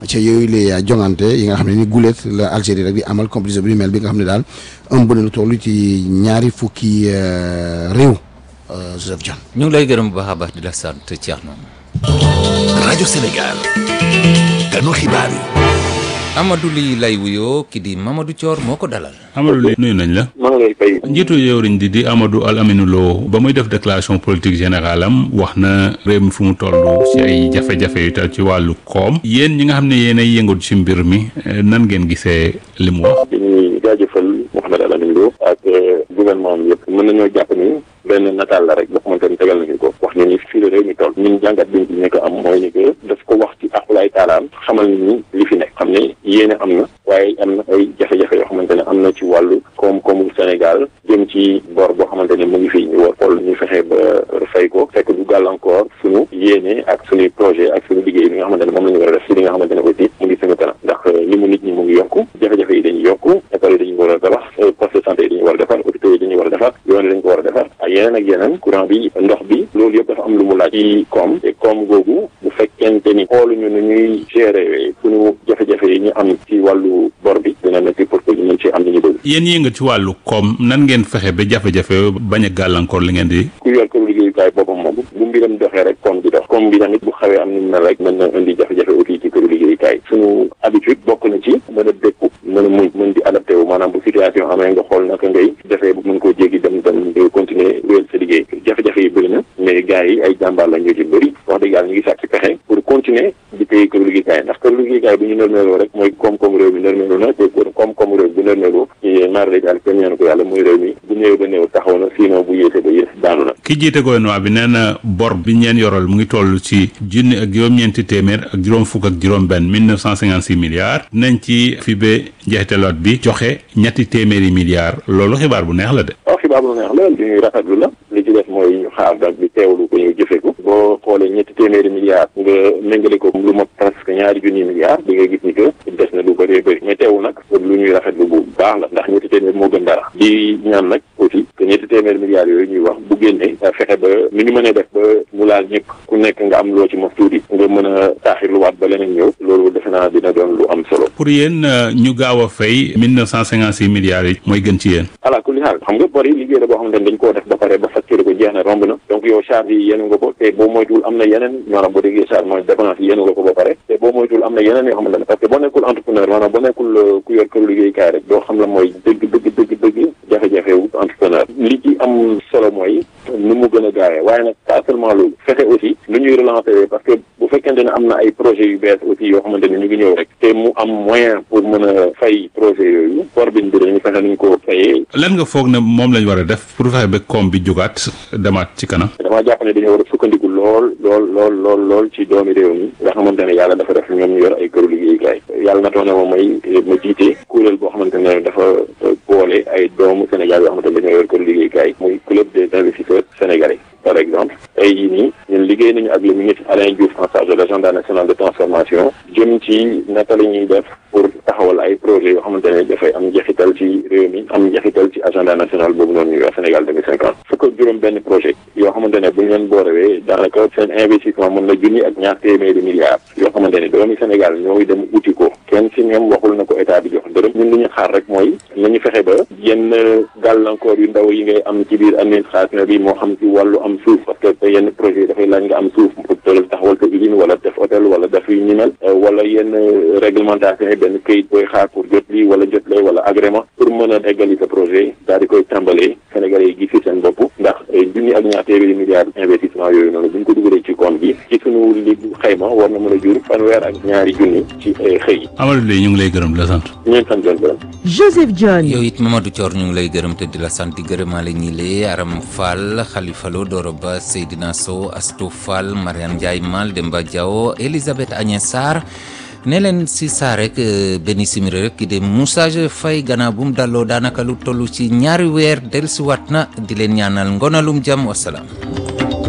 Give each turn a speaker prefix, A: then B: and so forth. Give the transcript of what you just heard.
A: ca yooyu la jongante yi nga xam ne ni gulet la Algérie rek di amal compétition bi mel bi nga xam ne daal ëmb na lu toll ci ñaari fukki réew Joseph John.
B: ñu ngi lay gërëm bu baax a baax di la sant Thierno.
C: rajo Sénégal. ganu xibaar yi.
B: Amadou Ly lay wuyoo ki di Mamadou Thior moo ko dalal.
D: Amadou Ly nuyu nañ la.
E: maa ngi lay fay.
D: njiitu jëwriñ di di Amadou Al Aminou Lo ba muy def déclaration politique générale am wax na réew mi fu mu toll ci ay jafe-jafe yu tal ci wàllu koom. yéen ñi nga xam ne yéen ay yëngatu ci mbir mi nan ngeen gisee li mu wax.
E: dañuy jaajëfal Mouhamed Al Aminou Lo ak gouvernement am yëpp mën nañoo jàpp ni benn nataal la rek boo xamante ni tegal nañu ko wax ni ni fii la réew mi toll ñun jàngat biñ ci nekk am mooy ni que daf ko wax ci aqulaay taalaam xamal nit ñi li fi nekk xam ne yéene am na waaye am na ay jafe-jafe yoo xamante ne am na ci wàllu koom-koomu Sénégal jëm ci bor boo xamante ne mu ngi fi ñu war xool ñu fexe ba fay ko fekk du gàllankoor suñu yéene ak suñuy projet ak suñu liggéey bi nga xamante ne moom la ñu war a def si li nga xamante ne aussi mu ngi suñu kanam ndax li mu nit ñi mu ngi yokku jafe-jafe yi dañuy yokku école yi dañu war a tabax poste de santé yi dañu war a defar hôpitaux yi dañu war a defar yoon yi dañu ko war a defar ak yeneen ak yeneen courant bi ndox bi loolu yëpp dafa am lu mu laaj ci koom te koom googu bu fekkente ni xooluñu nu ñuy gérer suñu jafe-jafe yi ñu am ci wàllu bor bi dina nekk pour que ñu mën ci am li ñu bëgg
D: yéen yënga ci wàllu koom nan ngeen fexe ba jafe-jafe bañ a gàllankoor li ngeen di.
E: ku yor këru liggéeyukaay boppam moom bu mbiram doxee rek koom di dox koom bi tamit bu xawee am ni mu mel rek mën na indi jafe-jafe aussi ci këru liggéeyukaay suñu habitude bokk na ci mën a dékku mën a muñ mën di adapté wu maanaam bu situation amee nga xool naka ngay defee bu mën koo jéggi dem dem di continuer wéyal sa liggéey jafe-jafe yi bëri na mais gars yi ay jàmbaar la ñu ci bëri wax dëgg yàlla ñu ngi sàkk ci pexe pour continuer di téye këru liggéeykaay ndax këru liggéeykaay bu ñu nërmeeloo rek mooy koom-koom réew mi nërmeelu na te koom-koom réew bu nërmeelu ci maar day daal kenn ñaanu ko yàlla muy réew mi bu néew ba néew taxaw na sinon bu yéese ba yées daanu na
D: ki jiite gouvernement bi nee na bor bi ñeen yoral mu ngi toll ci junni ak juróom-ñeenti téeméer ak juróom fukk ak juróom benn mille neuf cent cinquante six milliards nañ ci fi ba njeexitaloot bi joxe ñetti téeméeri milliards loolu xibaar bu neex la de
E: waaw xibaar bu neex la li ñuy rafetlu la li ci def mooy ñu xaar dag bi teewlu ko ñu jëfe ko boo xoolee ñetti téeméeri milliards nga méngale ko lu ma presque ñaari junni milliards di nga gis ni que des na lu bëree bëri mais teewul nag lu ñuy rafetlu bu baax la ndax ñetti téeméer moo gën dara di ñaan nag aussi que ñetti téeméeri milliards yooyu ñuy wax bu génnee fexe ba ni ñu mënee def ba mu laal ñëpp ku nekk nga am loo ci mos tuuti nga mën a taaxirluwaat ba leneen ñëw loolu defe naa dina doon lu am solo
D: pour yéen ñu gaaw a fay mille neuf cent cinquante six milliards yi mooy gën ci yéen
E: ala kulli xaal xam nga bor yi liggéey la boo xamante ne dañ koo def ba pare ba facturé ko jeex na romb na donc yow charge yi yenu nga ko te boo moytuwul am na yeneen maanaam boo déggee charge mooy dépense yi yenu nga ko ba pare te boo moytuwul am na yeneen yoo xamante ne parce que boo nekkul entrepreneur maanaam boo nekkul ku yor këru liggéeykaay rek doo xam la mooy dëgg dëgg dëgg dëgg jafe-jafe wu entrepreneur li ci am solo mooy nu mu gën a gaawee waaye nag pas seulement loolu fexe aussi lu ñuy relancer parce que bu fekkente ne am na ay projets yu bees aussi yoo xamante ne ñu ngi ñëw rek te mu am moyen pour mën a fay projet yooyu bor bi ñu fexe nuñ ko fayee
D: lan nga foog ne moom lañ war a def pour fexe ba koom bi jugaat demaat ci kanam
E: damaa jàpp ne dañoo war a sukkandiku lool lool lool lool lool ci doomi réew mi nga xamante ne yàlla dafa def ñoom ñu yor ay këru liggéeykaay yàlla natoo ne ma may ma jiite kuréel boo xamante ne dafa boole ay doomu Sénégal yoo xamante ne dañoo yor këru liggéeykaay muy club des investisseurs sénégalais par exemple tey jii nii ñun liggéey nañu ak le ministre Alain Diouf en charge de l'agenda national de transformation jëm ci naka la ñuy def pour taxawal ay projets yoo xamante ne dafay am njeexital ci réew mi am njeexital ci agenda national boobu noonu ñuy wax Sénégal 2050 fukk ak juróom benn projet yoo xamante ne bu ñu leen boorewee daanaka seen investissement mën na junni ak ñaar téeméeri milliards yoo xamante ne doomi Sénégal ñooy dem uti ko kenn si ñoom waxul na ko état bi jox dërëm ñun li ñu xaar rek mooy nañu fexe ba yenn gàllankoor yu ndaw yi ngay am ci biir administration bi moo xam ci wàllu am suuf parce que yenn projet dafay laaj nga am suuf pour tëral taxawal sa usine wala def hôtel wala def yu ñu mel wala yenn réglementation yi benn këyit booy xaar pour jot lii wala jot lee wala agrément pour mën a eggali sa projet daal di koy tàmbalee Sénégalais yi gis seen bopp ndax junni ak ñaar téeméeri milliards investissement yooyu noonu bu ñu ko dugalee ci compte bi ci sunu li xayma war na mën a jur fanweer ak ñaari junni ci xëy
D: Amadou Ly ñu ngi lay gërëm di la sant
E: ñeen sant leen gërëm
F: Joseph John
B: yow it Mamadou Thior ñu ngi lay gërëm te di la sant di gërëmaale ñi lee Aram Fall Khalifa Lo Doro Ba Seydina Sow Astou Fall Mariane Ndiaye Mal Demba Diaw Elisabeth Agnès Sarr ne leen si saa rek benn simili rek ki de Moussa Faye gannaaw bu mu dalloo daanaka lu toll ci ñaari weer dellusiwaat na di leen ñaanal ngonalum jàmm wasalaam